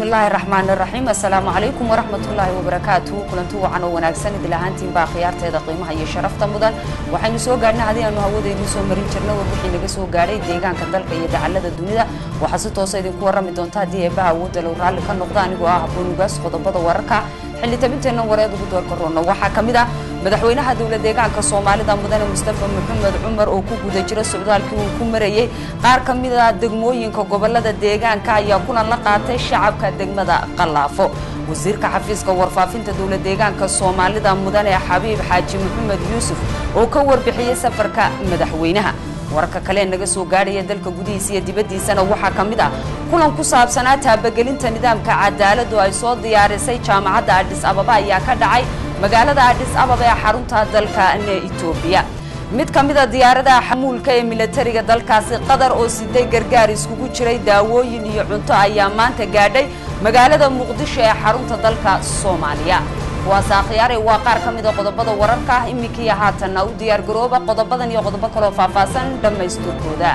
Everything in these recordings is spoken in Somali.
bismillaahi raxmaan raxiim assalaamu calaykum waraxmatullaahi wabarakaatuhu kulanti wacan oo wanaagsan idil ahaantiin baa khiyaarteeda qiimaha iyo sharafta mudan waxaynu soo gaadhnay haddii aanu hawadeenii soo marin jirna warbixii naga soo gaadhay deegaanka dalka iyo dacallada dunida waxaa si toosa idinku warrami doonta haddii eebbaha awoodda low raalli ka noqda anigoo ah haboonugaas qodobada wararka xilli tabinteenna wareed ugu doorka roonna waxaa ka mid ah madaxweynaha dowla deegaanka soomaalida mudane mustafa maxamed cumar oo ku guda jira socdaalkii uu ku marayey qaar ka mid a degmooyinka gobolada deegaanka ayaa kulan la qaatay shacabka degmada qallaafo wasiirka xafiiska warfaafinta dowla deegaanka soomaalida mudane xabiib xaaji maxamed yuusuf oo ka warbixiyey safarka madaxweynaha wararka kale naga soo gaadhaya dalka gudihiisa iyo dibaddiisana waxaa ka mid ah kulan ku saabsanaa taabagelinta nidaamka cadaaladu ay soo diyaarisay jaamacadda adhis ababa ayaa ka dhacay magaalada adhis ababa ee xarunta dalka etoobiya mid ka mid a diyaaradaha xamuulka ee milatariga dalkaasi qatar oo siday gargaar iskugu jiray daawooyin iyo cunto ayaa maanta gaadhay magaalada muqdisho ee xarunta dalka soomaaliya kuwaas akhyaare waa qaar ka mid a qodobada wararka ah iminkii haatanna u diyaar garooba qodobadan iyo qodobo kaloo faahfaahsan dhammaystirkooda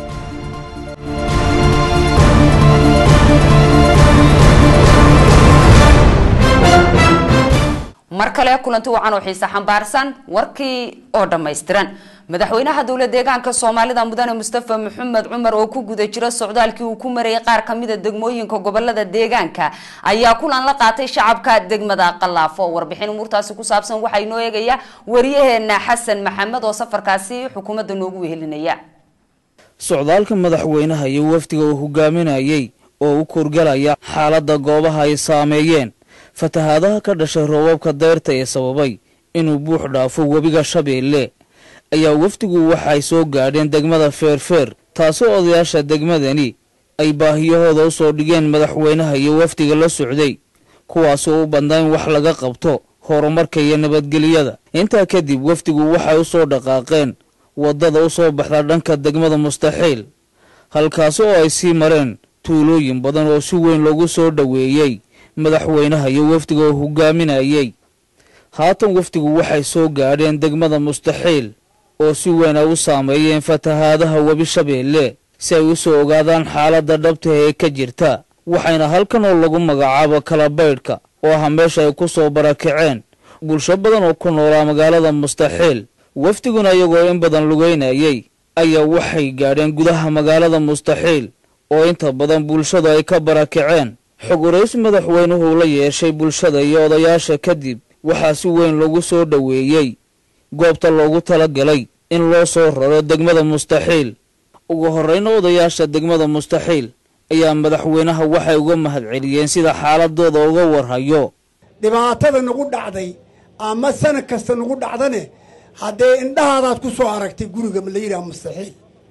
mar kale kulanti wacan oo xiise xambaarsan warkii oo dhammaystiran madaxweynaha dowla deegaanka soomaalida mudane mustafa maxamed cumar oo ku guda jira socdaalkii uu ku marayay qaar ka mida degmooyinka gobolada deegaanka ayaa kulan la qaatay shacabka degmada qallaafo warbixin umuurtaasi ku saabsan waxaa inoo eegaya wariyaheena xasan maxamed oo safarkaasi xukuumadda noogu wehelinaya socdaalka madaxweynaha iyo wafdiga uu hogaaminayay oo u korgalaya xaaladda goobaha ay saameeyeen fatahaadaha ka dhashay roobabka dayrta ee sababay inuu buux dhaafo webiga shabeelle ayaa wafdigu waxay soo gaadheen degmada feerfeer taasoo odayaasha degmadani ay baahiyahooda u soo dhigeen madaxweynaha iyo wafdiga la socday kuwaasoo u badnaa in wax laga qabto horumarka iyo nabadgelyada intaa kadib wafdigu waxay u soo dhaqaaqeen waddada u soo baxda dhanka degmada mustaxiil halkaasi oo ay sii mareen tuulooyin badan oo si weyn loogu soo dhoweeyey madaxweynaha iyo wafdiga oo hogaaminayay haatan wafdigu waxay soo gaadheen degmada mustaxiil oo si weyn ay u saameeyeen fatahaadaha webi shabeelle si ay u soo ogaadaan xaaladda dhabta ee ka jirta waxayna halkan oo lagu magacaabo kalabaydhka oo ah meesha ay ku soo barakaceen bulsho badan oo ku noolaa magaalada mustaxiil wafdiguna iyagoo in badan lugeynayay ayaa waxay gaadheen gudaha magaalada mustaxiil oo inta badan bulshadu ay ka barakaceen xog waraysi madaxweynuhu la yeeshay bulshada iyo odayaasha kadib waxaa si weyn loogu soo dhoweeyey goobta loogu talagalay in loo soo raro degmada mustaxiil ugu horreyna odayaasha degmada mustaxiil ayaa madaxweynaha waxay uga mahadceliyeen sida xaaladooda uga warhayo dhibaatada nagu dhacday ama sanad kasta nagu dhacdane haddee indhahaadaad ku soo aragtay guriga la yidhaha mustaxiil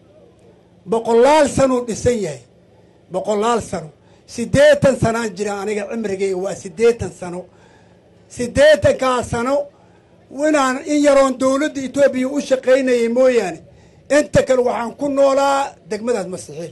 boqolaal sanuu dhisan yahay boqolaal sano siddeetan sanaan jira aniga cimrigayga waa siddeetan sano siddeetankaa sano inaan in yaroon dowladda etoobiya u shaqaynayay mooyaane inta kale waxaan ku noolaa degmadaas masixiil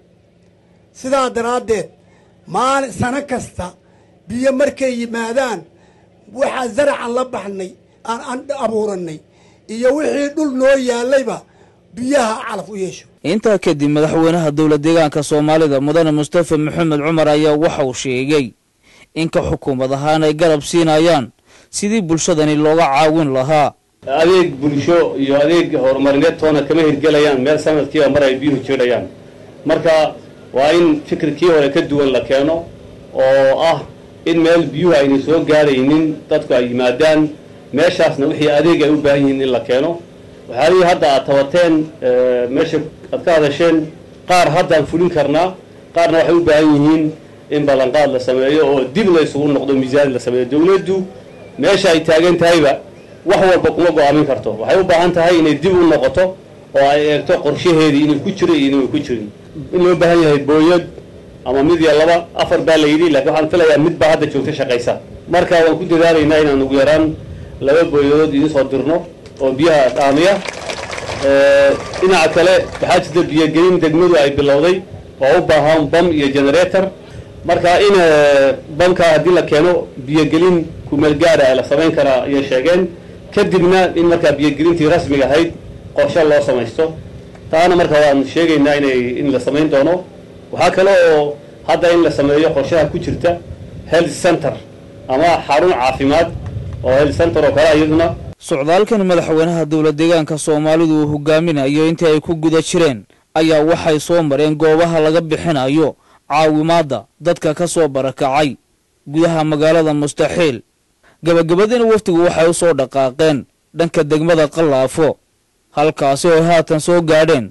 sidaa daraaddeed maalin sano kasta biyo markay yimaadaan waxaa zaracan la baxnay aan an abuurannay iyo wixii dhul noo yaallayba biyaha calaf u yeesho intaa kadib madaxweynaha dowla deegaanka soomaalida mudane mustafa maxamed cumar ayaa waxa uu sheegay in ka xukuumad ahaan ay garab siinayaan sidii bulshadani looga caawin lahaa adeeg bulsho iyo adeeg horumarineed toona kama hirgelayaan meel sanadkiiba mar ay biyuhu jiidhayaan marka waa in fikirkii hore ka duwan la keeno oo ah in meel biyuhu ayna soo gaadhaynin dadku ay yimaadaan meeshaasna wixii adeeg ay u baahan yihiin in la keeno waxyaalihii hadda aad tabateen meesha aad ka hadasheen qaar haddaan fulin karnaa qaarna waxay u baahan yihiin in ballanqaad la sameeyo oo dib la isugu noqdo miisaan la sameeyo dowladdu meesha ay taagan tahayba wax walba kuma go-aamin karto waxay u baahan tahay inay dib u noqoto oo ay eegto qorshaheedii inay ku jiro iyo inay ku jirin in loo baahan yahay booyad ama mid iyo laba afar baa la yidhi laakiin waxaan filayaa mid baa hadda joogta shaqaysa marka waan ku dadaalaynaa inaan ugu yaraan laba booyadood idiin soo dirno oo biyaha dhaamiya dhinaca kale waxaa jirta biyogelin degmadu ay bilowday oo u baahan bam iyo generator marka in bamka haddii la keeno biyogelin kumeel gaara la samayn karaa ayay sheegeen kadibna in markaa biyogelintii rasmiga ahayd qorshe loo samaysto taana marka waan sheegaynaa inay in la samayn doono waxaa kale oo hadda in la sameeyo qorshaha ku jirta health center ama xarun caafimaad oo health center oo kale iyaduna socdaalkan madaxweynaha dowla deegaanka soomaalidu uu hogaaminayo intii ay ku guda jireen ayaa waxay soo mareen goobaha laga bixinayo caawimaadda dadka ka soo barakacay gudaha magaalada mustaxiil gabagabadiina wafdigu waxay u soo dhaqaaqeen dhanka degmada qallaafo halkaasi oo ay haatan soo gaadheen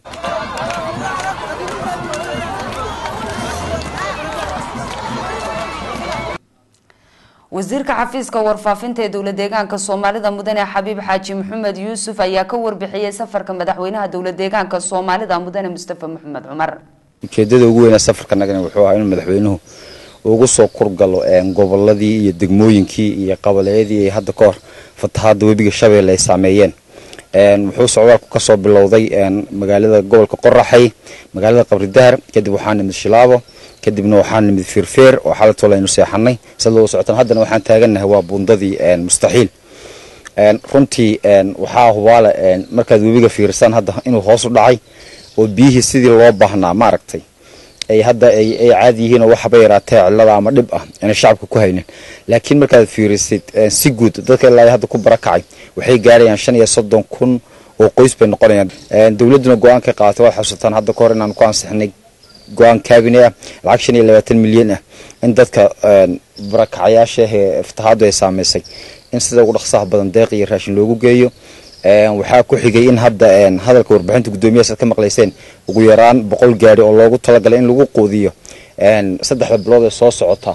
wasiirka xafiiska warfaafinta ee dowla deegaanka soomaalida mudane xabiib xaaji maxamed yuusuf ayaa ka warbixiyey safarka madaxweynaha dowla deegaanka soomaalida mudane mustafa maxamed cumar ujeedada ugu weynaa safarkanagana wuxuu ahaa inuu madaxweynuhu ugu soo kurgalo goboladii iyo degmooyinkii iyo qabaleyadii ay hadda ka hor fatahaada webiga shabeelle ay saameeyeen wuxuu socdaalku kasoo bilowday magaalada gobolka qoraxay magaalada qabridahar kadib waxaa nimid shilaabo kadibna waxaa nimid feerfeer oo xalatoola aynu seexanay sad loo socotaan haddana waxaan taagannahay waa buundadii mustaxiil runtii waxaa hubaale markaad webiga fiirsaan hadda inuu hoos u dhacay oo biyihii sidii loo baahnaa maaragtay ay hadda ay caadi yihiin oo waxaba yaraatee cillada ama dhib ah inay shacabka ku haynin laakiin markaad fiirisid si guud dadka ilaa hadda ku barakacay waxay gaarayaan shan iyo soddon kun oo qoys bay noqonayaan dowladduna go-aan ka qaadatay waad xusataan hadda ka hor inaan ku ansixnay go-aan kaabine ah lacag shan iyo labaatan milyan ah in dadka barakacayaasha ee fatahaadu ay saameysay in sida ugu dhaqsaha badan deeq iyo raashin loogu geeyo waxaa ku xigay in hadda hadalka warbixinta guddoomiyahaas aad ka maqlayseen ugu yaraan boqol gaari oo loogu talagalay in lagu quudiyo saddexda bilood ee soo socota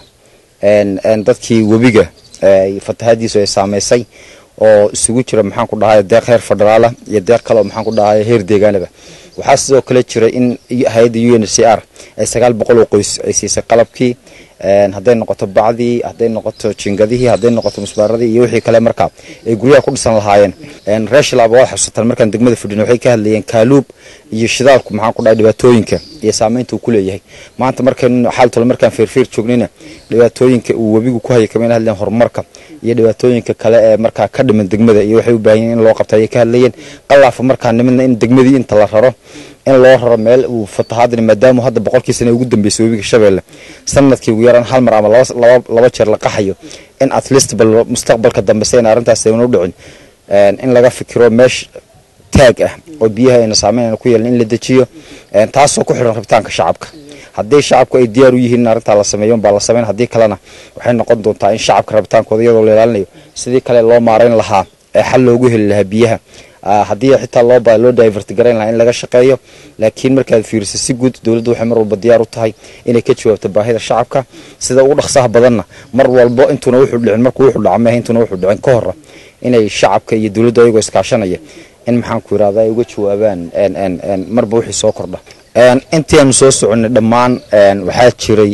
dadkii webiga fatahadiisu ay saameysay oo isugu jira maxaan ku dhahay deeq heer federaala iyo deeq kale oo maxaan ku dhahay heer deegaanaba waxaa sidoo kale jira in hay-adda u n c r ay sagaal boqol oo qoys ay siisay qalabkii hadday noqoto bacdii hadday noqoto jingadihii hadday noqoto musbaaradii iyo wixii kale markaa ay guryaha ku dhisan lahaayeen reer shilaaba waad xusataan markaan degmada fadhin waxay ka hadlayeen kaaluub iyo shidaalku maxaan ku dhahay dhibaatooyinka iyo saameynta uu ku leeyahay maanta markaynu xaaltole markaan feerfeer joognayna dhibaatooyinka uu webigu ku hayay kamayna hadlayeen horumarka iyo dhibaatooyinka kale ee markaa ka dhiman degmada iyo waxay u baahan yihin in loo qabta ayay ka hadlayeen qalaafa markaa nimidna in degmadii inta la raro in loo raro meel uu fatahaadani maadaama hadda boqolkii sana ugu dambeysay webiga shabeelle sanadkii ugu yaraan hal mar ama laba jeer la qaxayo in at least bal mustaqbalka dambe sayna arrintaas aynu dhicin in laga fikiro meesh taag ah oo biyaha ayna saameyn ku yeelan in la dejiyo taasoo ku xidhan rabitaanka shacabka haddii shacabku ay diyaar u yihiin in arrintaa la sameeyo baa la sameyn haddii kalena waxay noqon doontaa in shacabka rabitaankooda iyadoo la ilaalinayo sidii kale loo maarayn lahaa ee xal loogu heli lahaa biyaha haddii xitaa loo ba loo divert garayn lahaa in laga shaqeeyo laakiin markaad fiiriso si guud dowladdu waxay mar walba diyaar u tahay inay ka jawaabto baahida shacabka sida ugu dhaqsaha badanna mar walbo intuuna wuxuu dhicin markuu wuxuu dhaca mehe intuuna wuxuu dhicin ka hora inay shacabka iyo dowladdu ayagoo iskaashanaya in maxaan ku yidhahda ay uga jawaabaan marba wixii soo kordha intii aanu soo soconnay dhammaan waxaa jiray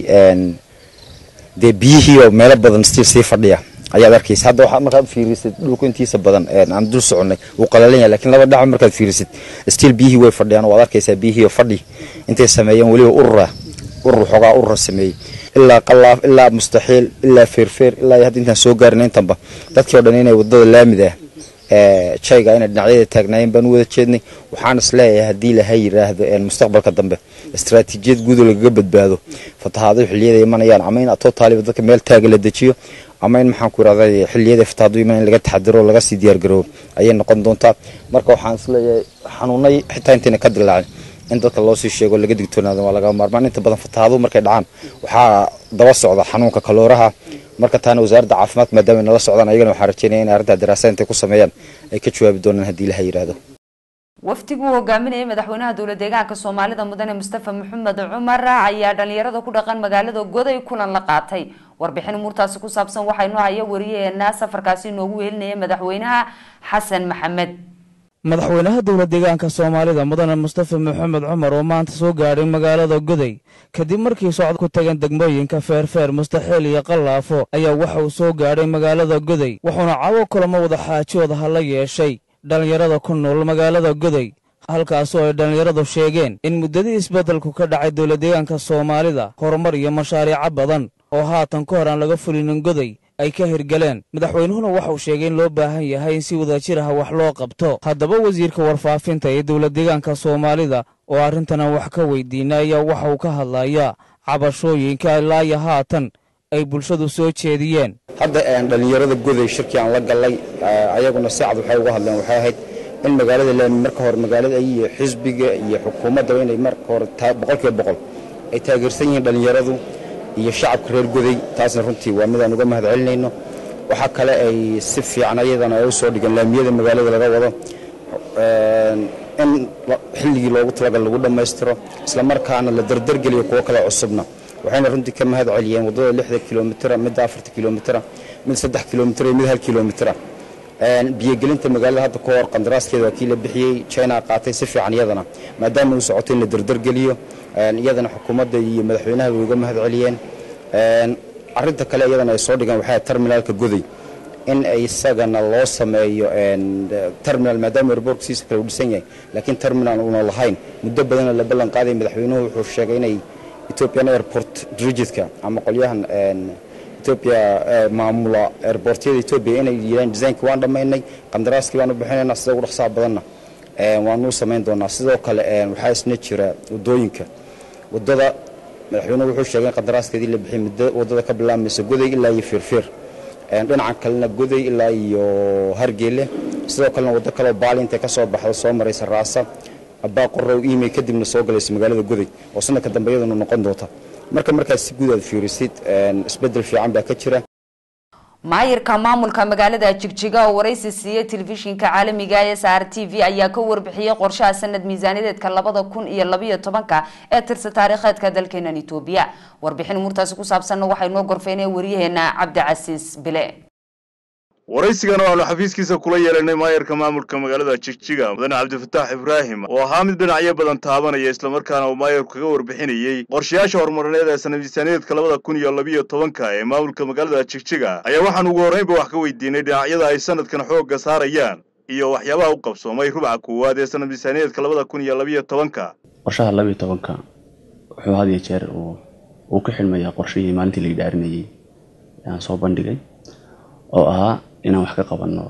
dee biyihii oo meelo badan stiil sii fadhiya ayaad arkaysa hadda waxaad markaad fiirisid dhulku intiisa badan aan dul soconnay wuu qalalan yahay lakiin laba dhac markaad fiirisid stiil biyihii way fadhiyaan waad arkaysaa biyihii oo fadhi intay sameeyeen weliba urura urur xoogaa urura sameeyey ilaa qalaaf ilaa mustaxiil ilaa feerfeer ilaa hadda intaan soo gaarin intanba dadkii o dhan inay wadada laamida jayga inay dhinacyada taagnaayeen baan u wada jeednay waxaan is leeyahay haddii laha yiraahdo mustaqbalka dambe istaraatiijiyad guudoo lagaga badbaado fatahaado xilliyada imanayaan ama in totaaliba dadka meel taaga la dejiyo ama in maxaan ku irahda xilliyada fatahaado iman in laga taxadiro oo laga sii diyaargaroobo ayay noqon doontaa marka waxaan is leeyahay xanuunay xitaa intayna ka dilaacin in dadka loo sii sheego laga digtoonaado waa laga maarmaan inta badan fatahaado markay dhacaan waxaa daba socda xanuunka kalooraha marka taana wasaaradda caafimaadka maadaama nala socdaan ayagana waxaan rajeynaya in arrintaa daraasada intay ku sameeyaan ay ka jawaabi doonaan haddii laha yidhaahdo wafdigu uu hogaaminayay madaxweynaha dowla deegaanka soomaalida mudane mustafa maxamed cumar ayaa dhalinyarada ku dhaqan magaalada goday kulan la qaatay warbixin umuurtaasi ku saabsan waxaa inoo haya wariyaheena safarkaasi inoogu weelinaya madaxweynaha xasan maxamed madaxweynaha dowla deegaanka soomaalida mudane mustafa maxamed cumar oo maanta soo gaadhay magaalada goday kadib markii socod ku tageen degmooyinka feerfeer mustaxiil iyo qallaafo ayaa waxa uu soo gaadhay magaalada goday wuxuuna cawo kulamo wada xaajooda hala yeeshay dhallinyarada ku nool magaalada goday halkaasoo ay dhallinyaradu sheegeen in muddadii isbeddelku ka dhacay dowla deegaanka soomaalida horumar iyo mashaariico badan oo haatan ka hor aan laga fulinin goday ay ka hirgaleen madaxweynuhuna waxauu sheegay in loo baahan yahay in si wadajir ah wax loo qabto haddaba wasiirka warfaafinta ee dowla deegaanka soomaalida oo arrintana wax ka weydiina ayaa waxa uu ka hadlayaa cabashooyinka ilaa iyo haatan ay bulshadu soo jeediyeen hadda dhallinyarada goday shirkii aan la gallay ayaguna si cad waxay uga hadleen waxay ahayd in magaalada laami marka hore magaalada iyo xisbiga iyo xukuumaddaba inay marka hore boqolkiiba boqol ay taageersan yihiin dhallinyaradu iyo shacabka reer goday taasna runtii waa midaan uga mahad celinayno waxaa kale ay si fiican ayadana ay u soo dhigeen laamiyada magaalada laga wado in xilligii loogu talagal lagu dhammaystiro isla markaana la dardargeliyo kuwo kale cusubna waxayna runtii ka mahad celiyeen waddada lixda kilomitra midda afarta kilomitra mid saddex kilomitra iyo mid hal kilomitra biyogelinta magaalada hadda ka hor qandaraaskeeda waa kii la bixiyey china qaatay si fiican iyadana maadaama uu socoto in la dardargeliyo iyadana xukuumadda iyo madaxweynaha way uga mahad celiyeen arinta kale iyadana ay soo dhigeen waxay terminaalka goday in isagana loo sameeyo terminal maadaama airbortkiisa kale uu dhisan yahay laakiin terminal uuna lahayn muddo badana la ballan qaaday madaxweynuhu wuxuu sheegay inay ethiopian airport dirigitka ama qolyahan ethiopia maamula airbortyada ethiopia inay yidhahan designkii waan dhammaynay qandaraaskii baan u bixinaynaa sida ugu dhaqsaha badanna waanuu samayn doonaa sidoo kale waxaa isna jira waddooyinka waddada madaxweynuhu wuxuu sheegay in qandaraaskeedii la bixiyay muddo waddada ka bilaabmaysa goday ilaa iyo fiirfiir dhinaca kalena goday ilaa iyo hargeele sidoo kalena waddo kaleo baali intay ka soo baxda soo maraysa raasa abbaa qorow imey kadibna soo galaysa magaalada goday oo sanadka dambe iyaduna noqon doonta marka markaas si guud aad fiirisid isbeddel fiican baa ka jira maayirka maamulka magaalada jigjiga oo waraysi siiyey telefishinka caalamiga ee s r t v ayaa ka warbixiyey qorshaha sanad miisaaniyadeedka labada kun iyo labayo tobanka ee tirsa taariikheedka dalkeenan etoobiya warbixin umuurtaasi ku saabsanna waxay noo gorfeynay waryaheena cabdicasiis bile waraysigan oo aanu xafiiskiisa kula yeelanay maayarka maamulka magaalada jigjiga mudane cabdifataax ibraahim oo ahaa mid dhinacyo badan taabanaya islamarkaana uu maayarku kaga warbixinayey qorshayaasha horumarineed ee sana miisaaniyaedka labada kun iyo labiyo tobanka ee maamulka magaalada jigjiga ayaa waxaan ugu horraynba wax ka weydiinay dhinacyada ay sanadkan xoogga saarayaan iyo waxyaabaha u qabsoomay rubca koowaad ee sana miisaaniyaedka labada kun iyo labiyo tobanka qorshaha labiyo tobanka wuxuu had iyo jeer uu ka xilmayaa qorshihii maalintii la idhaarinayey aan soo bandhigay oo ahaa inaan wax ka qabanno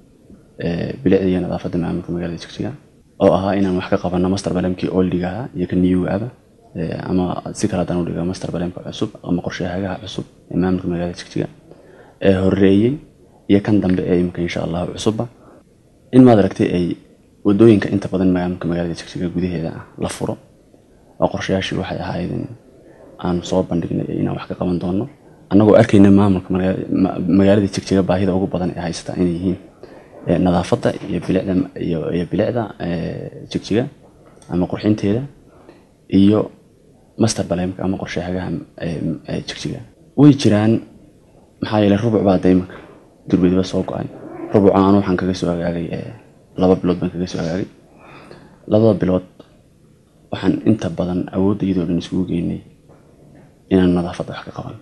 bilicda iyo nadaafadda maamulka magaalada jigjiga oo ahaa inaan wax ka qabanno master balemkii oldiga ahaa iyo ka newaba ama si kale haddaan udhiga master balemka cusub ama qorshahagaha cusub ee maamulka magaalada jigjiga ee horeeyey iyo kan dambe ee imika insha allahu cusubba in maad aragtay ay wadooyinka inta badan maamulka magaalada jigjiga gudaheeda ah la furo oo qorshayaashii waxay ahayd in aan soo bandhignay inaan wax ka qaban doono annagoo arkayna maamulka magaalada jigjiga baahida ugu badan ee haysata inay yihiin nadaafadda iyo bilicda iyo bilicda jigjiga ama qurxinteeda iyo master balemka ama qorshahagaha jigjiga way jiraan maxaa yeelay rubuc baa da imanka durbediba soo go-ay rubuca anu waxaan kaga soo agaagay laba bilood baan kaga soo agaagay labada bilood waxaan inta badan awoodda iyadoo dhan isugu geynay inaan nadaafadda wax ka qaban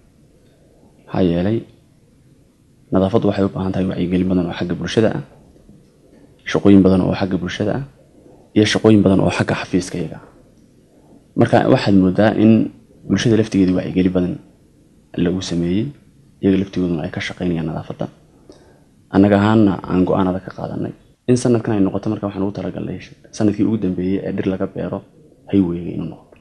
maxaa yeelay nadaafaddu waxay u baahan tahay wacyigelin badan oo xagga bulshada ah shaqooyin badan oo xagga bulshada ah iyo shaqooyin badan oo xagga xafiiska iyaga marka waxaad moodaa in bulshada laftigeeda wacyigelin badan lagu sameeyey iyaga laftigooduna ay ka shaqaynayaan nadaafadda annaga ahaanna aan go-aan adag ka qaadanay in sanadkan ay noqoto marka waxaan ugu talagalnay sanadkii ugu dambeeyey ee dhir laga beero hayweyga inuu noqdo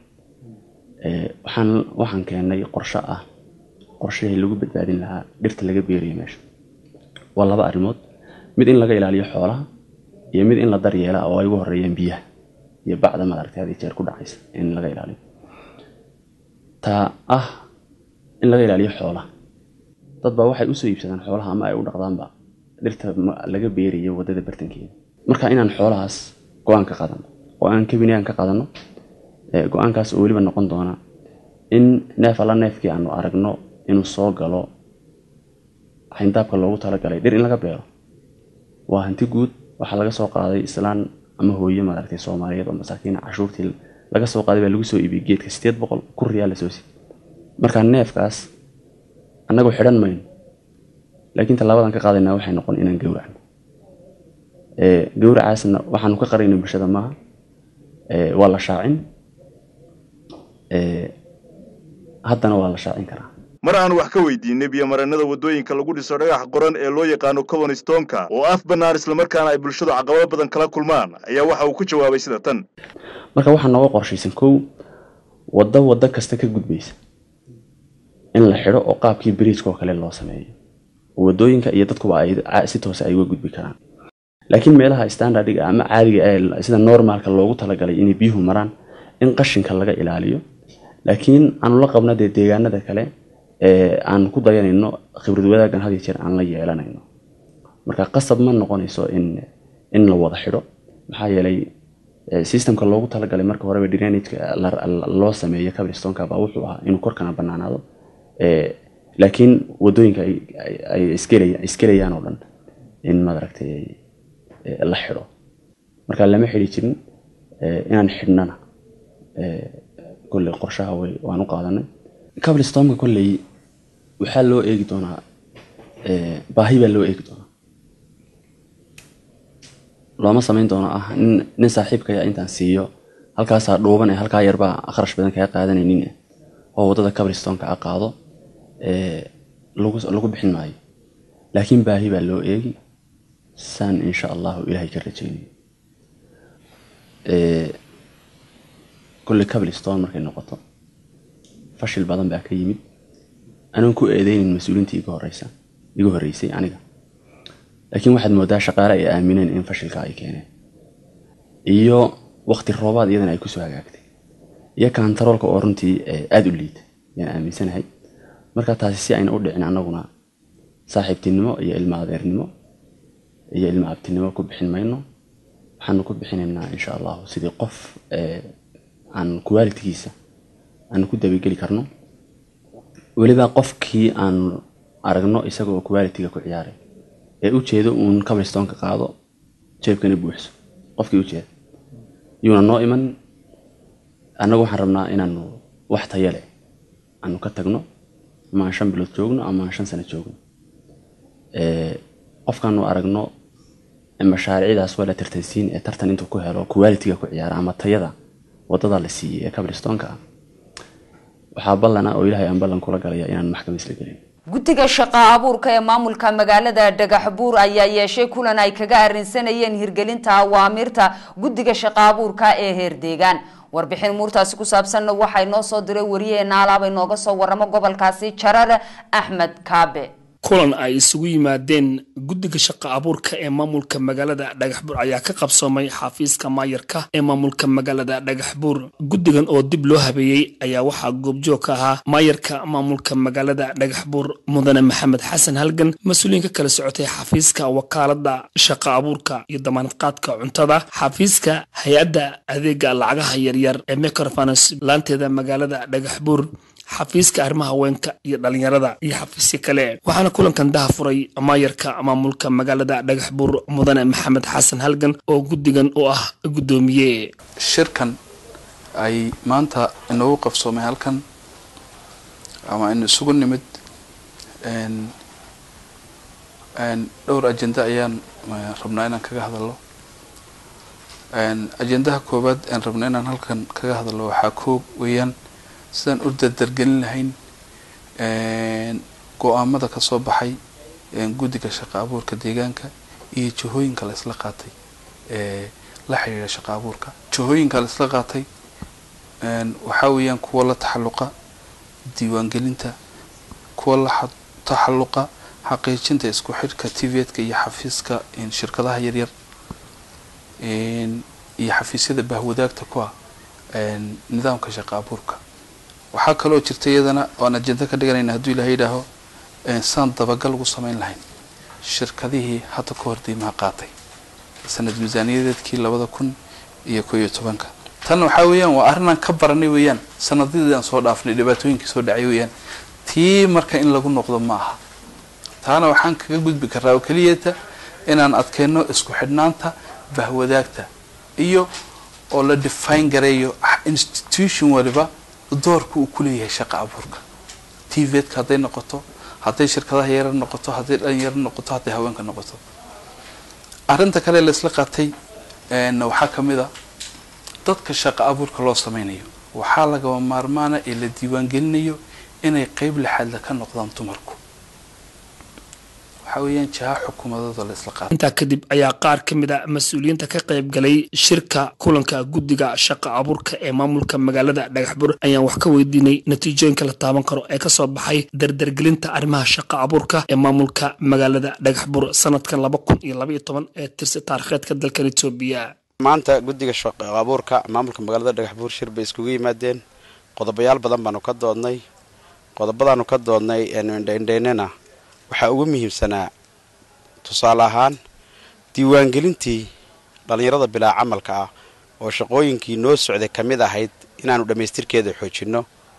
waxaan waxaan keenay qorshe ah qorshihii lagu badbaadin lahaa dhirta laga beerayo meesha waa laba arrimood mid in laga ilaaliyo xoolaha iyo mid in la daryeela oo ay ugu horeeyaan biyaha iyo bacda madaragtay had iyo jeer ku dhacaysa in laga ilaaliyo taa ah in laga ilaaliyo xoolaha dad baa waxay usoo iibsadaan xoolaha ama ay u dhaqdaanba dhirta laga beerayo waddada bartankeeda marka inaan xoolahaas go-aan ka qaadano oo aan kabinaan ka qaadano go-aankaas oo weliba noqon doona in neef alla neefkii aanu aragno inuu soo galo xayndaabka loogu talagalay dhir in laga beero waa hanti guud waxaa laga soo qaaday islaan ama hooye maaragtay soomaaliyeed oo masaakiin cashuurtii laga soo qaaday baa lagu soo iibiyey geedka sideed boqol kun riyaal la soo si marka neefkaas annagu xidhan mayno laakiin tallaabadan ka qaadaynaa waxay noqon inaan gowracno gowracaasna waxaanu ka qarayna bulshada maaha waa la shaacin haddana waa la shaacin karaa mar aan wax ka weydiinay biyomareenada waddooyinka lagu dhiso dhagax qoran ee loo yaqaano cobonstonka oo af bannaan islamarkaana ay bulshadu caqabado badan kala kulmaan ayaa waxa uu ku jawaabay sida tan marka waxaa nooga qorshaysan kow waddo waddo kasta ka gudbaysa in la xidho oo qaabkii bridgeka oo kale loo sameeyo oo waddooyinka iyo dadkuba ay ca- si toose ay uga gudbi karaan laakiin meelaha standardiga ama caadiga ee sida normaalka loogu talagalay inay biyuhu maraan in qashinka laga ilaaliyo laakiin aanu la qabna dee deegaanada kale ee aan ku dayanayno khibrad wadaagan had iyo jeer aan la yeelanayno marka qasab ma noqonayso in in la wada xidho maxaa yeelay eh, systemka loogu talagalay marka horeba drainageka la- la- loo sameeyo cabristonka baa wuxuu ahaa inuu korkana banaanaado Eh, laakiin wadooyinka ay- ay- ay isgelaya- isgelayaan oo dhan in maaragtay eh, la xidho marka lama xidhi jirin eh, inaan xidhnana eh, kolley qorshaha way waan u qaadanay cabristonka kolley waxaa loo eegi doonaa eh, baahi baa loo eegi doonaa looma samayn doono ah nin nin saaxiibkaya intaan siiyo halkaasaa dhuuban ee halkaa yarbaa kharash badan kaga qaadanaynin eh, oo waddada cabristonka a qaado ee lagu lagu bixin maayo laakiin baahi baa loo eegi saan insha allahu ilaahay ka rajaynayo ee kolley cabriston markay noqoto fashil badan baa ka yimid anaan ku eedeynin mas-uuliintii iga horeysa iga horreysay aniga laakiin waxaad moodaa shaqaale ay aamineen in fashilka ay keeneen iyo waqti roobaad iyadana ay kusoo hagaagtay iyo kantaroolka oo runtii eh, aada u liita yaan aaminsanahay marka taasi si ayna u dhicin annaguna saaxiibtinimo iyo ilma adeernimo iyo ilma abtinimo ku bixin mayno waxaanu ku bixinaynaa insha allahu sidii qof eh, aan qualitigiisa aanu ku dabageli karno weliba qofkii aan aragno isaga oo qualitiga ku ciyaaray ee ujeedo uun cabristonka qaado jeebkana buuxso qofkii ujeeda yuuna noo iman annagu waxaan rabnaa inaanu wax tayo leh aanu ka tagno ama aan shan bilood joogno ama aan shan sano joogno Eh, qofkaanu aragno mashaariicdaas waa la tartansiin ee tartan intuu ku helo qualitiga ku ciyaara ama tayada wadada la siiyey ee cabristonka ah waxaa ballana oo ilaahay aan ballan kula galaya inaan maxkamad isla gelin guddiga shaqa abuurka ee maamulka magaalada dhagaxbuur ayaa yeeshay kulan ay kaga arrinsanayeen hirgelinta awaamirta guddiga shaqa abuurka ee heer deegaan warbixin muurtaasi ku saabsanna waxaa inoo soo diray wariyaheena alaaba inooga soo waramo gobolkaasi jarar axmed kaabe kulan ay isugu yimaadeen guddiga shaqa abuurka ee maamulka magaalada dhagaxbuur ayaa ka qabsoomay xafiiska maayarka ee maamulka magaalada dhagaxbuur guddigan oo dib loo habeeyey ayaa waxaa goobjoog ka ahaa maayarka maamulka magaalada dhagaxbuur mudane maxamed xasan halgan mas-uuliyiin ka kala socotay xafiiska wakaalada shaqa abuurka iyo damaanad qaadka cuntada xafiiska hay-adda adeega lacagaha yaryar ee microfinance laanteeda magaalada dhagaxbuur xafiiska arrimaha haweenka iyo dhalinyarada iyo xafiisyo kale waxaana kulankan daha furay maayarka maamulka magaalada dhagaxbuur mudane maxamed xasan halgan oo guddigan u ah guddoomiye shirkan ay maanta inoogu qabsoomay halkan ama inu isugu nimid n n dhowr ajenda ayaan eh, rabnaa inaan kaga hadalno n ajendaha koowaad aan rabna inaan halkan kaga hadalno waxaa koob weeyaan sidaan u dardargelin lahayn n go-aamada kasoo baxay n guddiga shaqa abuurka deegaanka iyo jihooyinka la isla qaatay ee la xiriira shaqa abuurka jihooyinka la isla qaatay n waxaa weeyaan kuwa la taxalluqa diiwaangelinta kuwa la xa- taxalluqa xaqiijinta isku xidhka tvdka iyo xafiiska n shirkadaha yaryar n iyo xafiisyada bahwadaagta ku ah n nidaamka shaqa abuurka waxaa kaloo jirta iyadana oan ajenda ka dhiganayna hadduu ilahay yidhaaho n saan dabagal ugu samayn lahayn shirkadihii hadda ka hor diimaha qaatay sanad miisaaniyadeedkii labada kun iyo ko iyo tobanka tan waxaa weeyaan waa arrinaan ka baranay weeyaan sanadadii aan soo dhaafnay dhibaatooyinkii soo dhacay weeyaan tii marka in lagu noqdo ma aha taana waxaan kaga gudbi karaa oo keliyata inaan adkeyno isku xidhnaanta bahwadaagta iyo oo la define gareeyo institution waliba doorka uu ku leeyahay shaqa abuurka tvdka hadday noqoto hadday shirkadaha yarar noqoto hadday dhalinyaro noqoto hadday haweenka noqoto arrinta kale laisla qaatay n waxaa ka mid a dadka shaqa abuurka loo sameynayo waxaa lagaba maarmaana ee la diiwaangelinayo inay qeyb lixaadla ka noqdaan dumarku waxaa weeyaan jiha xukuumadooda la isla qaata intaa kadib ayaa qaar ka mid a mas-uuliyiinta ka qayb galay shirka kulanka guddiga shaqa abuurka ee maamulka magaalada dhagaxbur ayaan wax ka weydiinay natiijooyinka la taaban karo ee kasoo baxay dardargelinta arrimaha shaqa abuurka ee maamulka magaalada dhagaxbur sanadkan laba kun iyo labaiyo toban ee tirsi taarikheedka dalkan etoobiya maanta guddiga shaqa abuurka maamulka magaalada dhagaxbuur shir bay iskugu yimaadeen qodobayaal badan baanu ka doodnay qodobadaanu ka doodnay eenu indhaindhaynana waxaa ugu muhiimsanaa tusaale ahaan diiwaangelintii dhallinyarada bilaa camalka ah oo shaqooyinkii noo socday ka mid ahayd inaanu dhammaystirkeeda xoojinno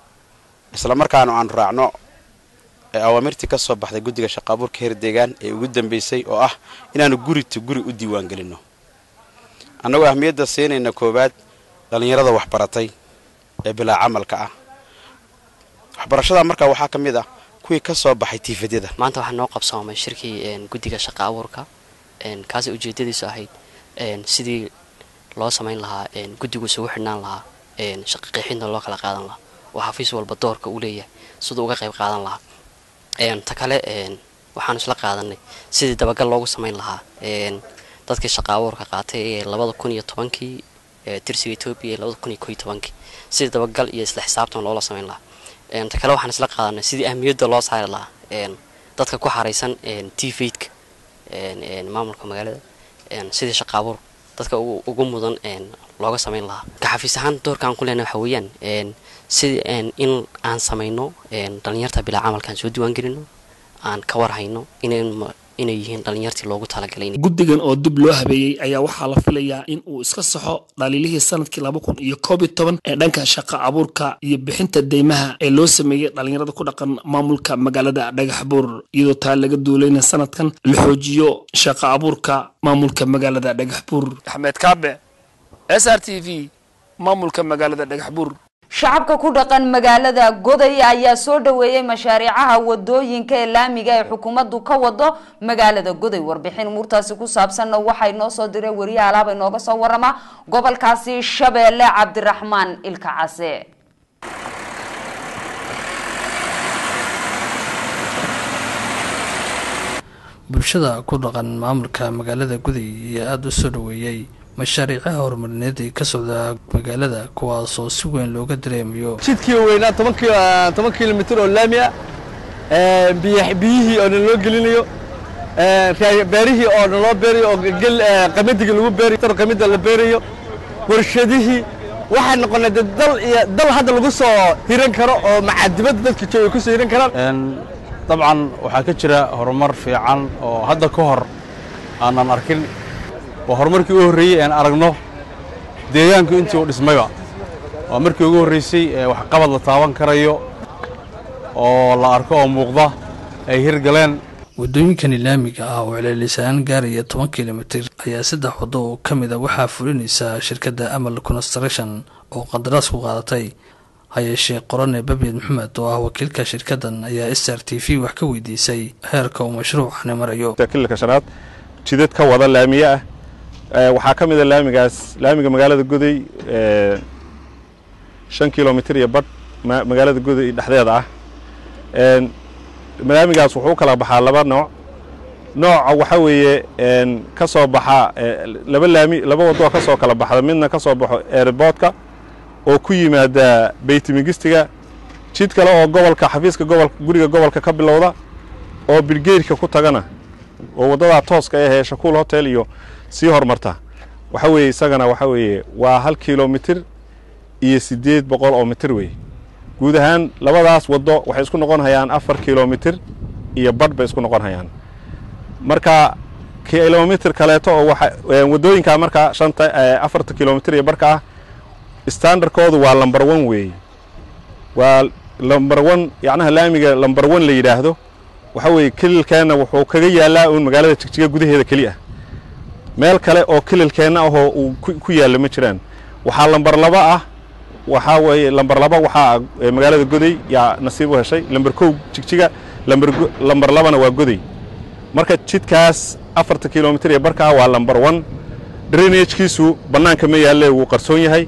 isla markaanu aanu raacno ee awaamirtii ka soo baxday guddiga shaqa abuurka heer deegaan ee ugu dambaysay oo ah inaanu gurita guri u diiwaangelinno annagoo ahmiyadda siinayna koowaad dhallinyarada waxbaratay ee bilaa camalka ah waxbarashada markaa waxaa ka mid ah kuwii ka soo baxay tiifadyada maanta waxaa noo qabsoomay shirkii guddiga shaqa abuurka kaasay ujeedadiisu ahayd sidii loo samayn lahaa guddigu isugu xidhnaan lahaa shaqa qeexidna loo kala qaadan lahaa oo xafiis walba doorka uu leeyahay siduu uga qayb qaadan lahaa ta kale waxaanu isla qaadanay sidii dabagal loogu samayn lahaa dadkii shaqa abuurka qaatay ee labada kun iyo tobankii tirsiga etoobiya ee labada kun iyo ko iyo tobankii sidii dabagal iyo isla xisaabtan loola samayn lahaa ta kale waxaan isla qaadanay sidii ahmiyadda loo saari lahaa dadka ku xaraysan t faidka maamulka magaalada sidii shaqa abuur dadka ugu mudan looga samayn lahaa ka xafiis ahaan doorka aan ku leenahay waxa weeyaan sidii in aan samayno dhallinyarta bilaa camalkaan soo diiwaangelino aan ka warhayno inay yihiin dhallinyartii loogu talagalay guddigan oo dib loo habeeyey ayaa waxaa la filayaa in uu iska saxo dhaliilihii sanadkii laba kun iyo koob iyo toban ee dhanka shaqa abuurka iyo bixinta deymaha ee loo sameeyey dhallinyarada ku dhaqan maamulka magaalada dhagaxbuur iyadoo taa laga duulayna sanadkan la xoojiyo shaqa abuurka maamulka magaalada dhagaxbuur axmed kaabe s r t v maamulka magaalada dhagaxbuur shacabka ku dhaqan magaalada goday ayaa soo dhaweeyey mashaariicaha wadooyinka ee laamiga ee xukuumaddu ka wado magaalada goday warbixin umuurtaasi ku saabsanna waxay noo soo diray wariye alaaba inooga soo warama gobolkaasi shabeelle cabdiraxmaan ilka case bulshada ku dhaqan maamulka magaalada guday ayaa aada u soo dhaweeyey mashaariicaha horumarineed ee ka socda magaalada kuwaasoo si weyn looga dareemayo jidkii weynaa toban kilomitr oo laami ah biyihii oo naloo gelinayo beerihii oo naloo beerayo oo qamadiga lagu beerayo qamida la beerayo warshadihii waxay noqonay de dal iyo dal hadda lagu soo hiran karo oo macadibadda dadka jooga kusoo hiran karaan dabcan waxaa ka jira horumar fiican oo hadda ka hor aanan arkin waa horumarkii u horreeyey aan aragno deegaanku intii uu dhismayba waa markii ugu horreysay ee waxqabad la taaban karayo oo la arko oo muuqda ay hirgaleen waddooyinkani laamiga ah oo celcelisaan gaaraya toban kilomitir ayaa saddex waddo oo ka mid a waxaa fulinaysa shirkadda amal construction oo qandaraas ku qaadatay hayeeshee qorane babiyad maxamed oo ah wakiilka shirkaddan ayaa s r t v wax ka weydiisay heerka uu mashruucani marayo kilka shanaad jidad ka wada laamiye ah waxaa ka mid a laamigaas laamiga magaalada goday shan kilomitr iyo badh magaalada goday dhexdeeda ah laamigaas wuxuu u kala baxaa laba nooc nooca waxa weeye ka soo baxa laba laami laba wadoo ka soo kala baxda midna ka soo baxo airboodka oo ku yimaada beytimigistiga jid kale oo gobolka xafiiska gobolka guriga gobolka ka bilowda oo bilgeyrka ku tagana oo waddadaa tooska ahee shakuul hotel iyo sii hormarta waxa weeye isagana waxa weeye waa hal kilomitir iyo siddeed boqol oo mitir wey guud ahaan labadaas waddo waxay isku noqon hayaan afar kilomitir iyo badh bay isku noqon hayaan marka kilomitir kaleeto oo waxa waddooyinkaa markaa shanta afarta kilomitir iyo badhka ah standardkoodu waa lamber one weeye waa lamber one yacnaha laamiga lamber one la yidhaahdo waxa weeye kililkeenna wuxuu kaga yaallaa uun magaalada jigjiga gudaheeda keli ah meel kale oo kililkeenna ahoo uu ku yaallo ma jiraan waxaa lamber laba ah waxaa weeye lamber laba waxaa magaalada goday yaa nasiib u heshay lamber kow jigjiga lamber lamber labana waa goday marka jidkaas afarta kilomitir ee barka ah waa lamber one drainagekiisu bannaanka ma yaalle wuu qarsoon yahay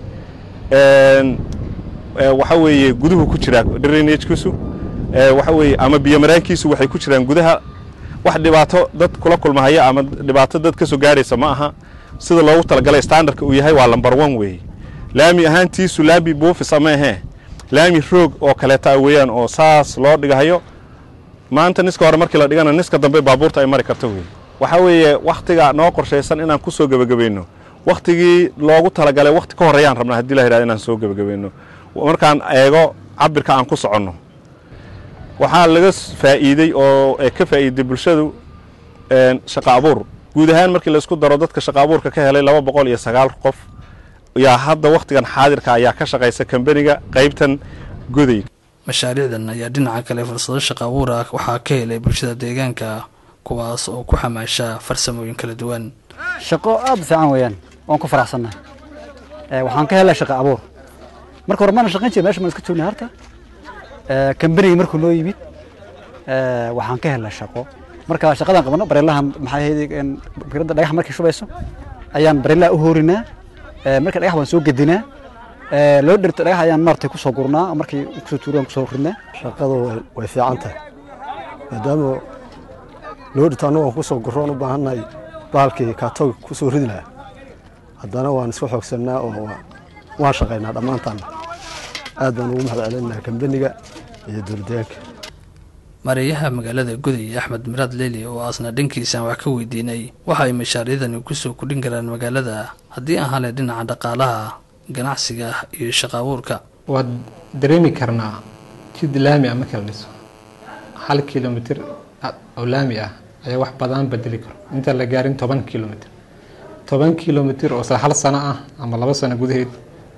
waxa weeye guduhu ku jiraa drainagekiisu waxa weeye ama biyo maraankiisu waxay ku jiraan gudaha wax dhibaato dad kula kulmahaya ama dhibaato dad ka soo gaadhaysa ma aha sida loogu talagalay standardka uu yahay waa lambar one weeye laami ahaantiisu laami buufis ama ahee laami roog oo kaleeta ah weeyaan oo saas loo dhigahayo maanta niska hore markii la dhigana niska dambe baabuurta ay mari karto weeye waxaa weeye wakhtiga noo qorshaysan inaan ku soo gebagabayno wakhtigii loogu talagalay wakhti ka horreeyaan rabnaa haddii la yidhahdo inaan soo gebagabayno markaan eego cabirka aan ku soconno waxaa laga faa'iidey oo ee ka faa'iiday bulshadu shaqo abuur guud ahaan markii laisku daro dadka shaqo abuurka ka helay laba boqol iyo sagaal qof yaa hadda wakhtigan xaadirka ayaa ka shaqaysa kambaniga qaybtan goday mashaariicdan ayaa dhinaca kale fursado shaqo abuur ah waxaa ka helay bulshada deegaanka kuwaas oo ku xamaasha farsamooyin kala duwan shaqo aad u fiican weeyaan waan ku faraxsannahay waxaan ka helay shaqo abuur marka hore maana shaqayn jira meesha maan iska joognay harta kambanigii markuu noo yimid waxaan ka helay shaqo marka shaqadan qabano bareelaha maxay ahayd fikradda dhagax markay shubayso ayaan bareelaha u hoorinaa marka dhagax baan soo gedinaa loo dhirto dhagax ayaan maartay kusoo gurnaa markii kusoo tuuriyaan kusoo ridnaa shaqadu way fiican tahay maadaama loo dhirto annagu aan kusoo gurroon u baahannahay bahalkii kaatoog kusoo ridi lahaa haddana waan isku xoogsannaa oo waan shaqaynaa dhammaantaanna aad baan ugu mahad celinaynaa kambaniga iyo dowladdeegaanka mareeyaha magaalada guday axmed miraad leeli oo aasna dhankiisaan wax ka weydiinay waxa ay mashaariicdani kusoo kudhin karaan magaalada haddii aan hale dhinaca dhaqaalaha ganacsiga iyo shaqo abuurka waad dareemi karnaa jid laami ah marka la dhiso hal kilomitir oo laami ah ayaa wax badan bedeli karo inta la gaarin toban kilomitir toban kilomitir oo isla hal sano ah ama laba sano gudaheed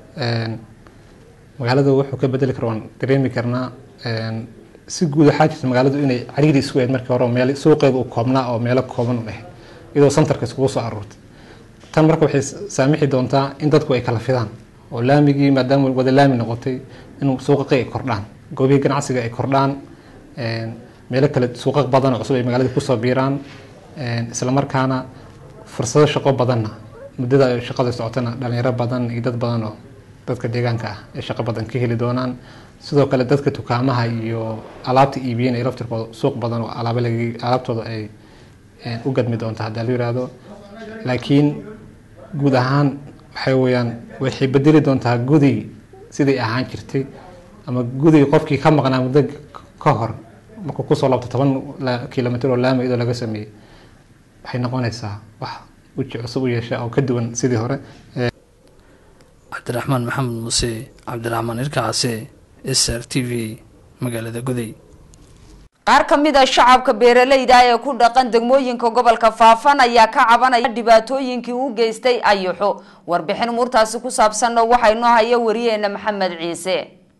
magaalada wuxuu ka bedeli karo waan dareemi karnaa si guud waxaa jirta magaaladu inay cariiri isku ahayd markii hore oo meel suuqeeda uu koobnaa oo meelo kooban u dhahay iyadoo santarka iskugu soo aruurtay tan marka waxay saamixi doontaa in dadku ay kala fidaan oo laamigii maadaama wada laami noqotay in suuqaqi ay kordhaan goobihii ganacsiga ay kordhaan meelo kale suuqa badan oo cusub ay magaalada kusoo biiraan islamarkaana fursado shaqo badanna muddada ay shaqada socotana dhalinyaro badan iyo dad badan oo dadka deegaanka ah ay shaqo badan ka heli doonaan sidoo kale dadka dukaamaha iyo alaabta iibiyeen ay laftirkooda suuq badan oo alaaba lag alaabtooda ay u gadmi doonta haddaa la yiraahdo laakiin guud ahaan waxay weeyaan waxay bedeli doontaa guday siday ahaan jirtay ama guday qofkii ka maqnaa muddo ka hor markuu kusoo laabto toban kilomitr oo laami iyadoo laga sameeyey waxay noqonaysaa wax weji cusub u yeesha oo ka duwan sidii hore cabdiraxmaan maxamed muuse cabdiraxmaan irkacase s r t v magaalada guday qaar ka mid a shacabka beeralayda ee ku dhaqan degmooyinka gobolka faafan ayaa ka cabanaya dhibaatooyinkii u geystay ayaxo warbixin muurtaasi ku saabsanna waxaa inoo haya wariyeena maxamed ciise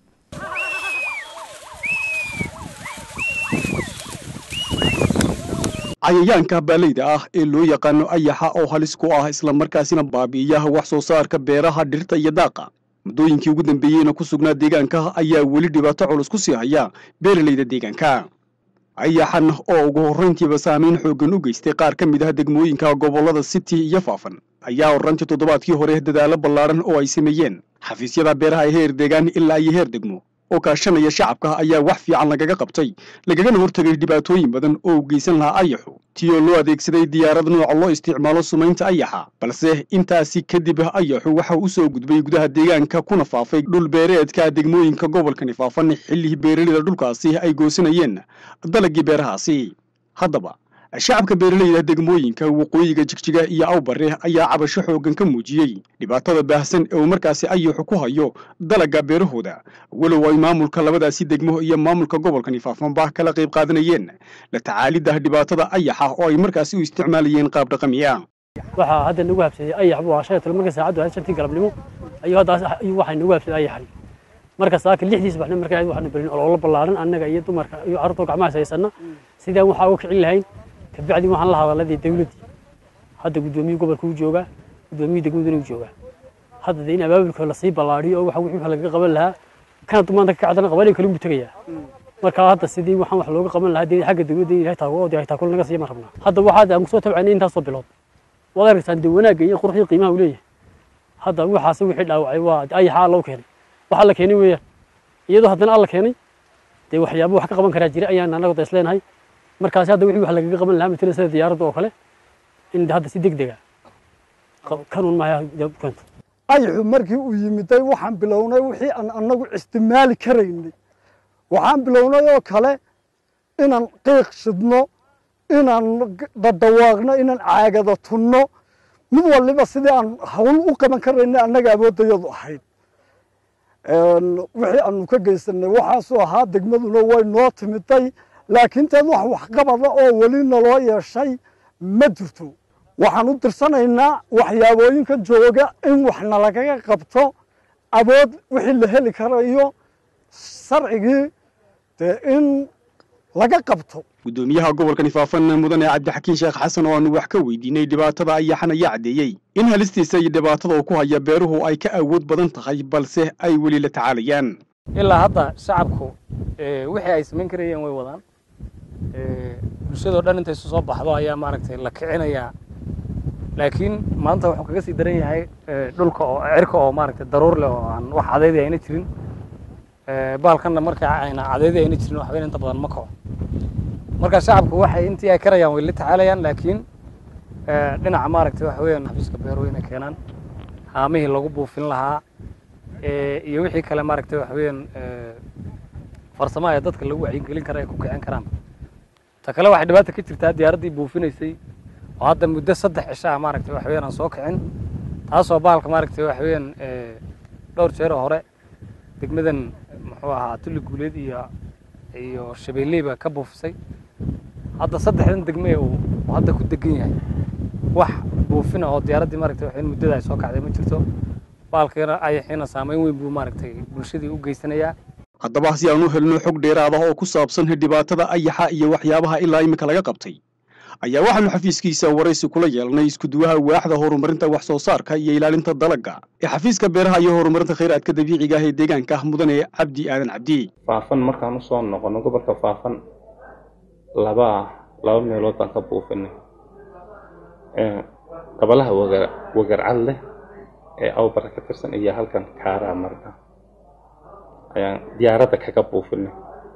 cayayaanka baalayda ah ee loo yaqaano ayaxa oo halis ku ah islamarkaasina baabi'iyaha wax soo saarka beeraha dhirta iyo daaqa muddooyinkii ugu dambeeyeyna ku sugnaa deegaanka ayaa weli dhibaato culus ku sii haya beeralayda deegaanka ayaxan oo ugu horrayntiiba saamayn xooggan u geystay qaar ka mid ah degmooyinka gobollada city iyo faafan ayaa horrantii toddobaadkii hore dadaallo ballaadhan oo ay sameeyeen xafiisyada beeraha ee heer deegaan ilaa iyo heer degmo oo kaashanaya shacabka ayaa wax fiican lagaga qabtay lagagana hortegay dhibaatooyin badan oo u geysan lahaa ayaxu tiyoo loo adeegsaday diyaarad nooca loo isticmaalo sumaynta ayaxa balse intaasi kadib ayaxu waxa u soo gudbay gudaha deegaanka kuna faafay dhul beereedka degmooyinka gobolkani faafan xilligii beeraleyda dhulkaasi ay goosanayeen dalagii beerahaasi haddaba shacabka beeralayda degmooyinka waqooyiga jigjiga iyo awbare ayaa cabasho xooggan ka muujiyey dhibaatada baahsan ee uu markaasi ayaxu ku hayo dalagga beerahooda walow ay maamulka labadaasi degmo iyo maamulka gobolkani faafanba kala qayb qaadanayeen la tacaalidda dhibaatada ayaxa oo ay markaasi u isticmaalayeen qaab dhaqami ah waxaa hadda nagu habsaday ayax buu shan iyo toban markii saacaddu ahayd shantii galabnimo ayuu haddaas ayuu waxay nagu habsaday ayaxay marka saaka lixdiis baxna markaa waxaanu berin ololo ballaaran annaga iyo dumarka iyo carruurtoo gacmahaas haysanna sidaan waxaa uga kicin lahayn kabacdi waxaan la hadalladii dawladdii hadda guddoomiyii gobolka u joogaa guddoomiyii degmaduna u joogaa hadda dee in abaabulka lasii ballaadhiyo oo waxa wixii lagaga qaban lahaa kana dumaanta ka kacdana qabanin kale ugu tegayaa marka hadda sidii waxaan wax looga qaban lahaa dee xagga dawladda in ilahay taago dee taakul naga siiya ma rabnaa hadda waxaad aan kusoo tabcaynay intaasoo bilood waad arkaysaan dee wanaagga iyo quruxdii qiimaha uu leeyahay hadda waxaasi wixii dhaawacay waa ayaxa alla u keenay waxa la keenay weeyaan iyadoo haddana alla keenay dee waxyaabo wax ka qaban karaa jira ayaan annaga da isleenahay markaasi hadda wixii wax lagaga qaban lahaa matala sida diyaaradda oo kale in hadda si degdega kanuun maaha keento ayaxu markii uu yimiday waxaan bilownay wixii aan annagu isticmaali karaynay waxaan bilownay oo kale inaan qiiq shidno inaan dadawaaqno inaan caagada tunno mid waliba sidii aan hawl u qaban karaynay annaga awooddayadu ahayd wixii aanu ka geysanay waxaasuu ahaa degmaduna way noo timiday laakiin teed wax waxqabada oo weli naloo yeeshay ma jirto waxaan u dirsanaynaa waxyaabooyinka jooga in wax nalagaga qabto awood wixii la heli karayo sharcigii dee in laga qabto gudoomiyaha gobolka nifaafan mudane cabdixakiin sheekh xasan oo aanu wax ka weydiinay dhibaatada ayaxan ayaa caddeeyey in halistiisa iyo dhibaatada uu ku haya beeruhu ay ka awood badan tahay balse ay weli la tacaalayaan ilaa hadda shacabku wixii ay samayn karayeen way wadaan bulshadoo dhan intay isu soo baxdo ayaa maaragtay la kicinayaa laakiin maanta wuxuu kaga sii daran yahay dhulka oo cirka oo maaragtay daruur leh oo aan wax cadaydi ayna jirin baalkanna marka ayna cadaydi ayna jirin waxba inta badan ma kaco marka shacabku waxay intii ay karayaan way la tacaalayaan laakiin dhinaca maaragtay waxa weeyaan xafiiska beeruhu inay keenaan haamihii lagu buufin lahaa iyo wixii kale maaragtay waxa weeyaan farsamo ee dadka lagu wacyigelin kara ay ku kicin karaan ta kale waxay dhibaata ka jirtaa diyaaraddii buufinaysay oo hadda muddo saddex cisho ah maaragtay waxa weeyaan aan soo kicin taasoo bahalka maaragtay waxa weeyaan dhowr jeer oo hore degmadan muxuu ahaa tulli guuleed iyo iyo shabeelleyba ka buufisay hadda saddexdan degme uu hadda ku degan yahay wax buufina oo diyaaraddii maaragtay waxa muddada ay soo kacday ma jirto baalkeena ayaxiina saameyn weyn buu maaragtay bulshadii u geysanayaa haddaba si aan u helno xog dheeraad ah oo ku saabsan dhibaatada ayaxa iyo waxyaabaha ilaa iminka laga qabtay ayaa waxaanu xafiiskiisa waraysi kula yeelnay iskuduwaha waaxda horumarinta wax soo saarka iyo ilaalinta dalagga ee xafiiska beeraha iyo horumarinta khayraadka dabiiciga ah ee deegaanka ah mudane cabdi aadan cabdi faafan markaan usoo noqono gobolka faafan laba laba meelood baan ka buufinay gabalaha wagar wagarcad leh ee awbara ka tirsan iyo halkan kaaraa marka ayaan diyaaradda kaga buufinay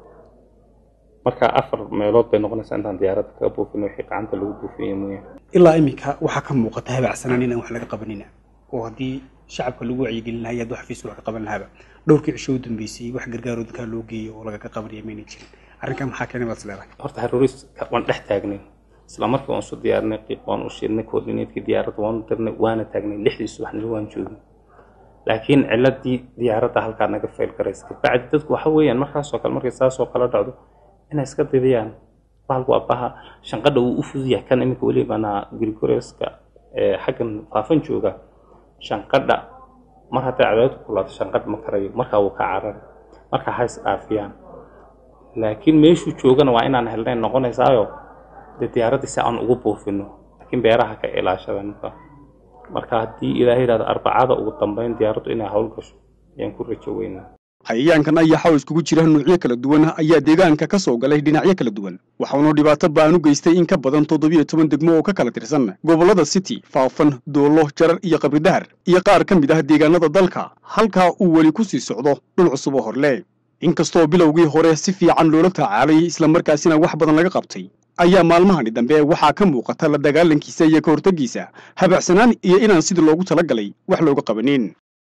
marka afar meelood bay noqonaysaa intaan diyaaradda kaga buufinay wixii gacanta lagu buufiye mooyaane ilaa iminka waxaa ka muuqata habacsanaan inaan wax laga qabanina oo haddii shacabka lagu wacyigelin lahaa iyo hadduu xafiisku wax ka qaban lahaaba dhowrkii cisho u dambeysay wax gargaaroo dadkaa loo geeyo oo lagaga qabanaya mayna jirin arrinkan maxaa keenay baad isleedahay horta haruuris waan dhex taagnay isla markii waan isu diyaarinay qiiq waan u shidnay coordinatekii diyaaradda waan u dirnay waana taagnay lixdii subaxnimo waan joogay laakiin ciladii diyaaradda halkaa naga fayl garaysa kabacdi dadku waxa weeyaan markaasoo kale markay saasoo kala dhacdo inay iska didiyaan bahalku abaha shanqadha uu u fuduyahay kan iminka welibana grigorieska ee xaggan faafan jooga shanqadha mar hadday cadaadku kulaato shanqadh ma karayo markaa wuu ka carari markaa ha is dhaafiyaan laakiin meeshuu joogana waa inaan helnay noqonaysaayo dee diyaaraddii si aan ugu buufino laakiin beeraha ka ilaashada ninka marka haddii ilaahay yidhahdo arbacada ugu dambeyn diyaaraddu inay hawl gasho ayaan ku rajo weynaa hayayaankan ayaxa oo iskugu jira nuucyo kala duwan ayaa deegaanka ka soo galay dhinacyo kala duwan waxauna dhibaato ba'an u geystay in ka badan toddobiyo toban degmo oo ka kala tirsan gobollada city faafan doollo jarar iyo qabridahar iyo qaar ka mid ah deegaanada dalka halkaa uu weli ku sii socdo dhul cusub oo horle inkastoo bilowgii hore si fiican loola tacaalay islamarkaasina wax badan laga qabtay ayaa maalmahani dambe waxaa ka muuqata la dagaalankiisa iyo ka hortaggiisa habacsanaan iyo inaan sidii loogu talagalay wax looga qabanin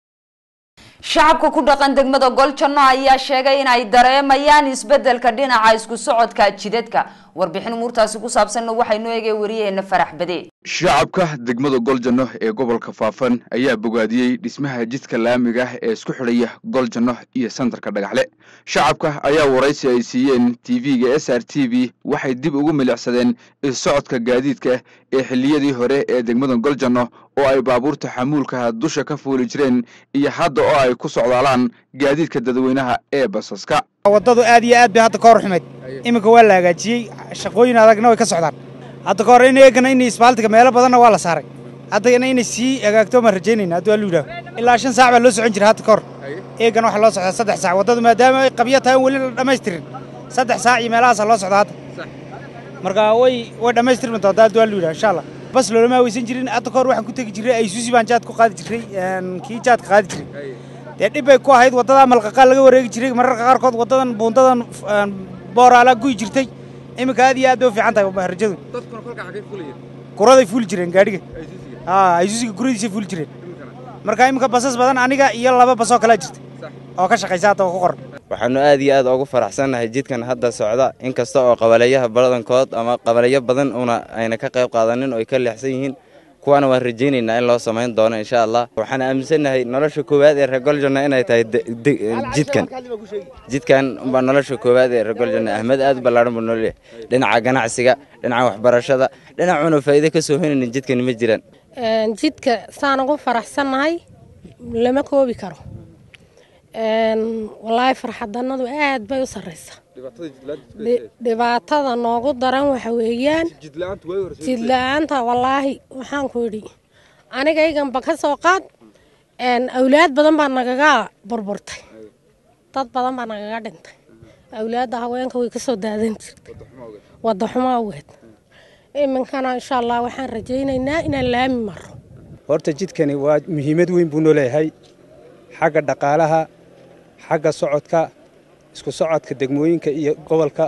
shacabka ku dhaqan degmada goljanno ayaa sheegay in ay dareemayaan isbedelka dhinaca isku socodka jidadka warbixin umuurtaasi ku saabsanna waxaynu eegay wariyaheena farax bade shacabka degmada goljanno ee gobolka faafan ayaa bogaadiyey dhismaha jidka laamiga ah ee isku xidhaya goljanno iyo santarka dhagaxle shacabka ayaa waraysi ay siiyeen tv-ga s r t v waxay dib ugu milicsadeen issocodka gaadiidka ee xilliyadii hore ee degmada goljanno oo ay baabuurta xamuulkaha dusha ka fuuli jireen iyo hadda oo ay ku socdaalaan gaadiidka dadweynaha ee basaska waddadu aad iyo aad bay hadda ka hor xumayd iminka waa la hagaajiyey shaqooyin adagna way ka socdaan hadda ka hor in eegana in isbaaltiga meelo badanna waa la saaray haddana inay sii hagaagto maan rajaynayna hadduu allu yidhaaho ilaa shan saac baa loo socon jiray hadda ka hor eegana waxaa loo socdaa saddex saac waddadu maadaama ay qabyo tahay weli la dhammaystirin saddex saac iyo meelahaasaa loo socdaa hadda marka way way dhammaystirmi doontaa hadduu allu yidhaho insha allah bas loolama hawaysan jirin hadda ka hor waxaan ku tegi jiray aysuusi baan jaad ku qaadi jiray kii jaadka qaadi jiray dee dhib bay ku ahayd waddadaa malqaqaa laga wareegi jiray mararka qaarkood waddadan buundadan booraala guyi jirtay iminka aad iyo aad bay u fiican tahay rajadu dadkuna kolka xagee fulayeen kuraday fuuli jireen gaadhiga aysuusiga haa aysuusiga kuradiisay fuuli jireen marka iminka basas badan aniga iyo laba basoo kalaa jirta oo ka shaqaysa hadda oo ku qoran waxaanu aad iyo aad ugu faraxsannahay jidkan hadda socda inkasta oo qabaleeyaha badankood ama qabaleeyo badan una ayna ka qayb qaadanin oo ay ka leexsan yihiin kuwaana waan rajaynaynaa in loo samayn doono insha allah waxaan aaminsannahay nolosha koowaad ee reer goljonna inay tahay jidkan jidkan baa nolosha koowaad ee reer goljonna ahmed aad u ballaaran buu noo leeyahay dhinaca ganacsiga dhinaca waxbarashada dhinacuna faa'iido ka soo henaynin jidkani ma jiraan jidka saan ugu faraxsannahay lama koobi karo walaahi farxadannadu aad bay u sarraysaa dhibaatada noogu daran waxa weeyaan jidla-aanta wallaahi waxaan ku idhi anigayganba ka soo qaad awlaad badan baa nagaga burburtay dad badan baa nagaga dhintay awlaadda haweenka way ka soo daadan jirtay wadda xumo awgeed iminkana insha allah waxaan rajaynaynaa inaan laami maro horta jidkani waa muhiimad weyn buu noo leeyahay xagga dhaqaalaha xagga socodka isku socodka degmooyinka iyo gobolka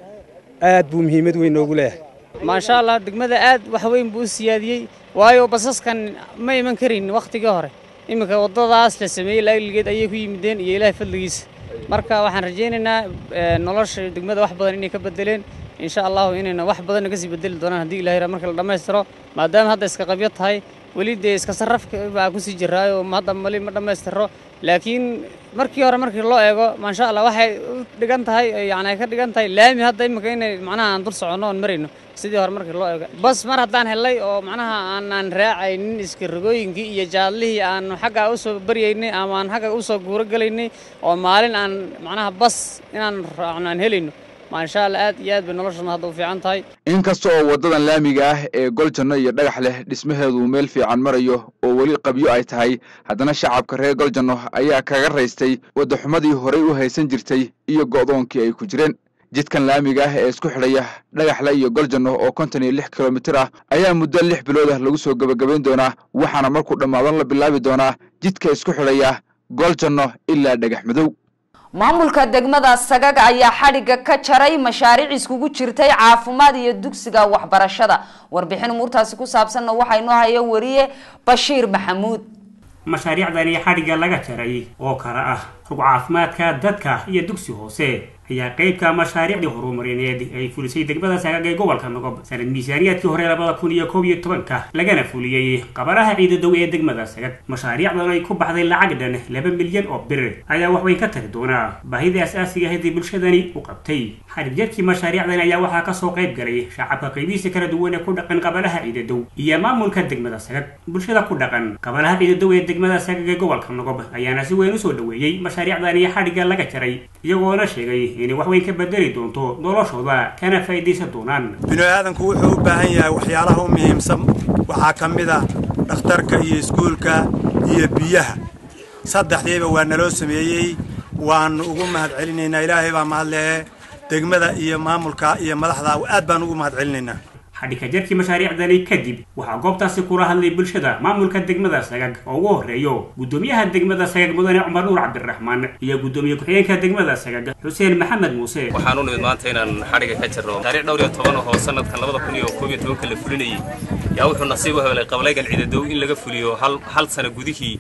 aad buu muhiimad weyn noogu leeyahay maasha allah degmada aad wax weyn buu u siyaadiyey waayo basaskan ma iman karin wakhtigii hore iminka waddadaas la sameeyey laaligeed ayay ku yimideen iyo ilaahay fadligiisa marka waxaan rajaynaynaa nolosha degmada wax badan inay ka bedeleen insha allahu inayna wax badanna kasii bedeli doonaan haddii ilahay ra marka la dhammaystiro maadaama hadda iska qabyo tahay weli dee iska sarrafka baa kusii jiraayo hadda mali ma dhammaystiro laakiin markii hore markii loo eego maasha allah waxay u dhigan tahay yani ay ka dhigan tahay laami hadda imika inay macnaha aan dul soconno oon marayno sidii hore markii loo eego bas mar haddaan helay oo macnaha aanaan raacaynin iska rogooyinkii iyo jaadlihii aanu xagga usoo baryaynay ama aan xagga usoo guuro gelaynay oo maalin aan macnaha bas inaan raacno aan helayno maasha allah aad iyo aad bay noloshana hadda u fiican tahay inkasta oo waddadan laamiga ah ee goljanno iyo dhagax leh dhismaheedu meel fiican marayo oo weli qabyo ay tahay haddana shacabka reer goljanno ayaa kaga raystay waddaxumadii horay u haysan jirtay iyo go'doonkii ay ku jireen jidkan laamiga ah ee isku xidhaya dhagaxle iyo goljanno oo konton iyo lix kilomitir ah ayaa muddo lix bilood ah lagu soo gebagabayn doonaa waxaana markuu dhammaadan la bilaabi doonaa jidka isku xidhaya goljanno ilaa dhagax madow maamulka degmada sagaga ayaa xadhigga ka jaray mashaariic iskugu jirtay caafimaad iyo dugsiga waxbarashada warbixin umuurtaasi ku saabsanna waxaa inoo haya wariye bashiir maxamuud mashaariicdani xadhigga laga jaray oo kale ah rug caafimaadka dadka iyo dugsi hoose ayaa qeybka mashaariicdii horumarineed ay fulisay degmada sagaga ee gobolka nogob sanad miisaaniyaadkii hore labada kun iyo koob iyo tobanka lagana fuliyey qabaraha ciidadow ee degmada sagag mashaariicdan ay ku baxday lacag dhan laba milyan oo bir ayaa waxweyn ka tari doonaa baahida asaasiga ahayd ee bulshadani u qabtay xadhigjarkii mashaariicdan ayaa waxaa kasoo qayb galay shacabka qaybihiisa kala duwan ee ku dhaqan qabalaha ciidadow iyo maamulka degmada sagag bulshada ku dhaqan qabalaha ciidadow ee degmada sagag ee gobolka nogob ayaana si weyn usoo dhaweeyey mashaariicdani xadhigga laga jaray iyagoona sheegay inay wax weyn ka bedeli doonto noloshooda kana faa'iidaysan doonaan binu aadanku wuxuu u baahan yahay waxyaalaha u muhiimsan waxaa ka mid ah dhakhtarka iyo iskuulka iyo biyaha saddexdiiba waa naloo sameeyey waannu ugu mahadcelinaynaa ilaahay baa mahadlehe degmada iyo maamulka iyo madaxda aad baan ugu mahadcelinaynaa xadhigka jarkii mashaariicdani kadib waxaa goobtaasi kula hadlay bulshada maamulka degmada sagag oo ugu horeeyo guddoomiyaha degmada sagag mudane cumar nuur cabdiraxmaan iyo guddoomiye ku-xigeenka degmada sagag xuseen maxamed muuse waxaan u nimid maanta inaan xadhiga ka jirno taariikh dhowr iyo toban oo sanadkan labada kun iyo koob iyo tobanka la fulinayay yaa wuxuu nasiib u helay qabalaygan ciidadow in laga fuliyo hal hal sano gudihii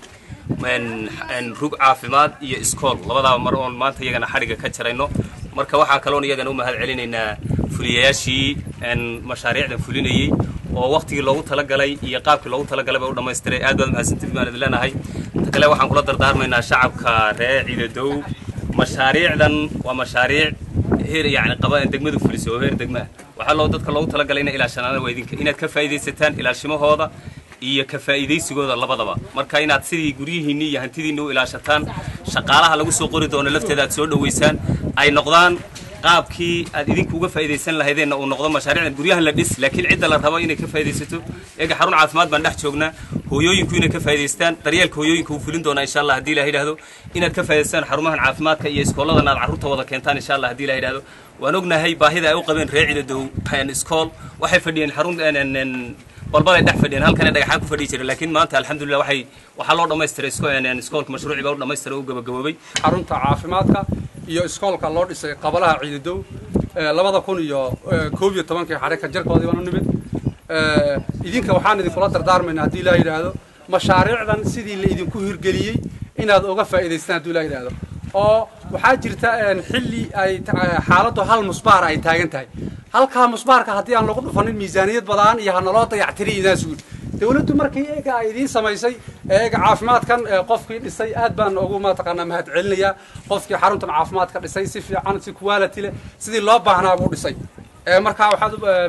rug caafimaad iyo iskool labadaaba mar oon maanta iyagana xadhiga ka jarayno marka waxaan kaloon iyagana u mahad celinaynaa fuliyayaashii mashaariicdan fulinayey oo waktigii loogu talagalay iyo qaabkii loogu talagalay ba u dhammaystiray aad baad mahadsantiid baan idin leenahay inta kale waxaan kula dardaarmaynaa shacabka reer ciidadow mashaariicdan waa mashaariic heer yani qaba degmadu fulisay oo heer degma ah waxaa loo dadka loogu talagalay inay ilaashanaana waa idinka inaad ka faa'iidaysataan ilaashimahooda iyo ka faa'iidaysigooda labadaba marka inaad sidii guryihiinni iyo hantidiinni u ilaashataan shaqaalaha lagu soo qori doono lafteeda aad soo dhoweysaan ay noqdaan qaabkii aad idinku uga faa'iidaysan lahaydeenna uu noqdo mashaariicdan guryahan la dhis laakiin cidda la rabo inay ka faa'iidaysato eega xarun caafimaad baan dhex joognaa hooyooyinku inay ka faa'iidaystaan daryeelka hooyooyinka uu fulin doonaa insha allah haddii ilaha yidhahdo inaad ka faa'idaystaan xarumahan caafimaadka iyo iskooladan aad carruurta wada keentaan insha allah haddii ilaha yidhahdo waan ognahay baahida ay u qabeen reer ciidadow iskool waxay fadhiyeen xarun balbalay dhex fadhiyeen halkan dhagaxaan ku fadhiyi jiray laakiin maanta alxamdulilah waxay waxaa loo dhammaystiray iskoolka mashruuci baa u dhammaystiray u gabagaboobay xarunta caafimaadka iyo iskoolka loo dhisay qabalaha ciidadow labada kun iyo koob iyo tobankii xarika jarkoodii baan u nimid idinka waxaan idinkula dardaarmayna haddii ilaa yidhaahdo mashaariicdan sidii la idinku hirgeliyey inaad uga faa'iidaystaan haddii ilaa yidhaahdo oo waxaa jirta xilli ay xaaladdu hal musbaar ay taagan tahay halkaa musbaarka haddii aan lagu dhufanin miisaaniyad badaan iyo hanaloo dayactiriy inaa sugi dawladdu markii eega ay idiin samaysay eega caafimaadkan qofkii dhisay aad baan ugu mataqaanaa mahad celinayaa qofkii xaruntan caafimaadka dhisay si fiican si quality leh sidii loo baahnaa buu dhisay markaa waxaad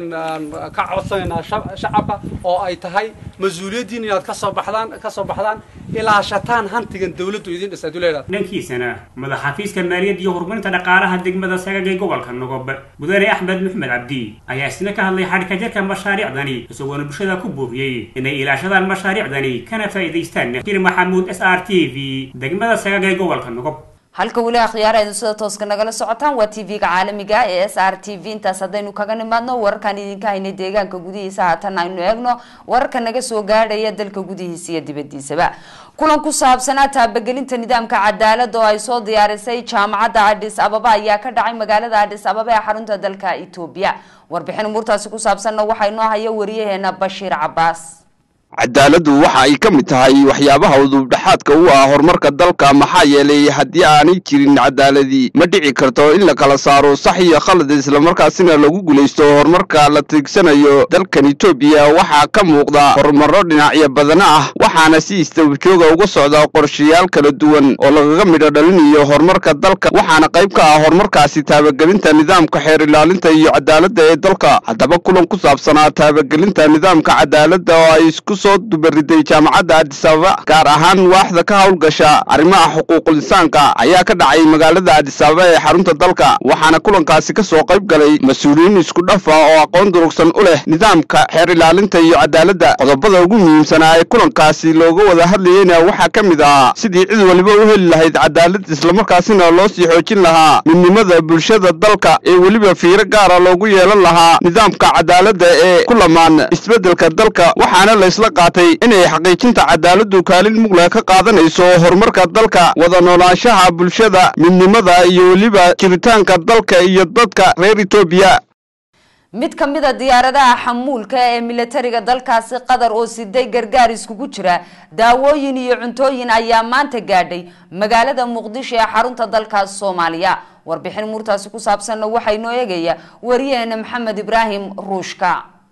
ka codsanaynaa shacabka oo ay tahay mas-uuliyaddiin inaad kasoo baxdaan kasoo baxdaan ilaashataan hantigan dawladdu idin dhisay duleeda dhankiisana madaxafiiska maaliyadda iyo horumarinta dhaqaalaha degmada sagag ee gobolka nogob mudane axmed maxmed cabdi ayaa isna ka hadlay xadhika jarka mashaariicdani isagoona bulshada ku buufiyey inay ilaashadaan mashaariicdani kana faa'iidaystaan jir maxamuud s r t v degmada sagag ee gobolka nogob halka weli akhyaaraynu sida tooska nagala socotaan waa t v-ga caalamiga ee s r t v intaas haddaynu kaga nimaadno wararkaan idinka haynay deegaanka gudihiisa haatan aynu eegno wararka naga soo gaadhaya dalka gudihiisa iyo dibadiisaba kulan ku saabsanaa taabagelinta nidaamka cadaalada oo ay soo diyaarisay jaamacadda adhis ababa ayaa ka dhacay magaalada adhis ababa ee xarunta dalka etoobiya warbixin umuurtaasi ku saabsanna waxaa inoo haya wariyaheena bashiir cabaas cadaaladdu waxa ay ka mid tahay waxyaabaha udubdhaxaadka u ah horumarka dalka maxaa yeelay haddii aanay jirin cadaaladii ma dhici karto in la kala saaro sax iyo khalad islamarkaasina lagu guulaysto horumarka la tigsanayo dalkan etoobiya waxaa ka muuqda horumarro dhinacyo badana ah waxaana si istabajooga uga socda qorshayaal kala duwan oo lagaga midho dhalinayo horumarka dalka waxaana qayb ka ah horumarkaasi taabagelinta nidaamka xeer ilaalinta iyo cadaaladda ee dalka haddaba kulan ku saabsanaa taabagelinta nidaamka cadaaladda oo ay isku soo dubariday jaamacadda addis ababa gaar ahaan waaxda ka howlgasha arrimaha xuquuqul insaanka ayaa ka dhacay magaalada addis ababa ee xarunta dalka waxaana kulankaasi ka soo qayb galay mas-uuliyiin isku dhafa oo aqoon durugsan u leh nidaamka xeer ilaalinta iyo cadaaladda qodobada ugu muhiimsanaa ee kulankaasi looga wada hadlayeyna waxaa ka mid ahaa sidii cid waliba u heli lahayd cadaalad islamarkaasina loo sii xoojin lahaa midnimada bulshada dalka ee weliba fiiro gaara loogu yeelan lahaa nidaamka cadaaladda ee ku lamaan isbeddelka dalka waxaana laysla qaatay inay xaqiijinta cadaaladdu kaalin mugle ka qaadanayso horumarka dalka wada noolaanshaha bulshada midnimada iyo weliba jiritaanka dalka iyo dadka reer etoobiya mid ka mid a diyaaradaha xamuulka ee militariga dalkaasi qatar oo siday gargaar iskugu jira daawooyin iyo cuntooyin ayaa maanta gaadhay magaalada muqdisho ee xarunta dalkaas soomaaliya warbixin muurtaasi ku saabsanna waxaa inoo eegaya wariyaheena maxamed ibraahim ruushka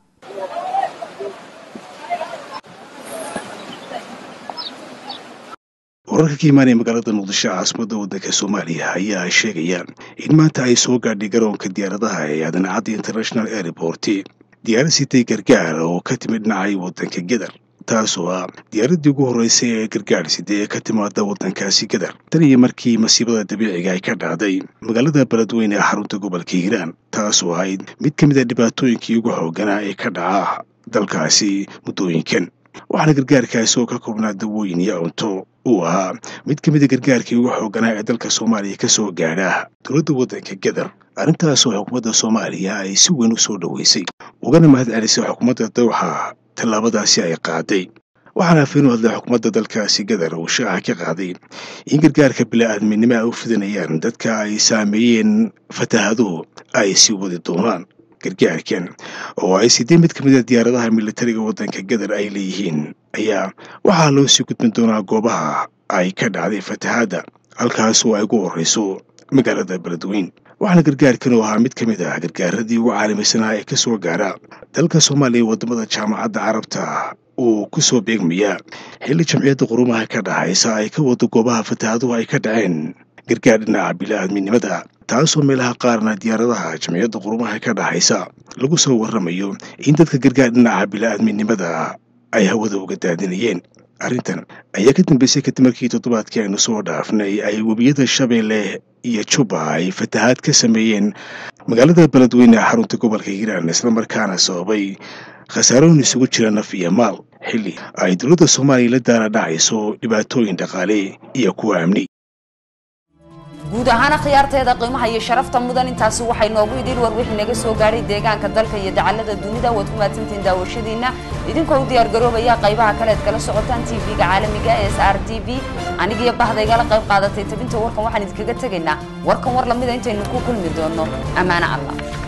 wararka ka imaanaya magaalada muqdisho caasimadda waddanka soomaaliya ayaa ay sheegayaan in maanta ay soo gaadhay garoonka diyaaradaha ee aadanacadda international airport diyaarad sitay gargaar oo ka timid dhinacay waddanka gedar taasoo ah diyaaraddii ugu horreysay ee gargaar sida ee ka timaada waddankaasi gedar tan iyo markii masiibada dabiiciga ay ka dhacday magaalada beledweyne ee xarunta gobolka hiiraan taasoo ahayd mid ka mid a dhibaatooyinkii ugu xoogganaa ee ka dhaca dalkaasi muddooyinkan waxaana gargaarkaasi oo ka koobnaa dawooyin iyo cunto uu ahaa mid ka mida gargaarkii ugu xoogganaa ee dalka soomaaliya ka soo gaadha dowladda waddanka gedar arrintaasoo xukuumadda soomaaliya ay si weyn u soo dhoweysay ugana mahad celisay xukuumadda dawxa tallaabadaasi ay qaaday waxaana afeen u hadlay xukuumadda dalkaasi gadar uu shaaca ka qaaday in gargaarka bila'aadminimo ay u fidanayaan dadka ay saameeyeen fataahaduhu ay sii wadi doonaan gargaarkan oo ay sidee mid ka mid a diyaaradaha militariga waddanka gadar ay leeyihiin ayaa waxaa loo sii gudbin doonaa goobaha ay ka dhacday fatahaadda halkaasoo ay ugu horreyso magaalada beledweyn waxaana gargaarkan oo ahaa mid ka mid ah gargaaradii ugu caalamisanaa ee ka soo gaara dalka soomaaliya waddamada jaamacadda carabta uu ku soo beegmayaa xilli jamciyadda qurumaha ka dhacaysa ay ka wado goobaha fataahaduhu ay ka dhaceen gargaar dhinaca bila'aadminimada taasoo meelaha qaarna diyaaradaha jamciyadda qurumaha ka dhaxaysa lagu soo warramayo in dadka gargaar dhinaca bila'aadminimada ay hawada uga daadinayeen arrintan ayaa ka dambeysay kadib markii toddobaadkii aynu soo dhaafnay ay webiyada shabeelle iyo juba ay fatahaad ka sameeyeen magaalada beledweyne ee xarunta gobolka hiiraan islamarkaana sababay khasaarooyin isugu jira naf iyo maal xilli ay dowladda soomaaliya la daana dhacayso dhibaatooyin dhaqaale iyo kuwa amni guud ahaan khiyaarteeda qiimaha iyo sharafta mudan intaasi waxay noogu idin war wixii naga soo gaadhay deegaanka dalka iyo dacallada dunida waad ku mahadsantihiin daawashadiina idinkoo u diyaar garoobaya qaybaha kaleed kala socotaan tv-ga caalamiga ee s r t v anigiyo bahdaygala qayb qaadatay tabinta warkan waxaan idinkaga tegaynaa warkan war lamida intaynu ku kulmi doono ammaano allah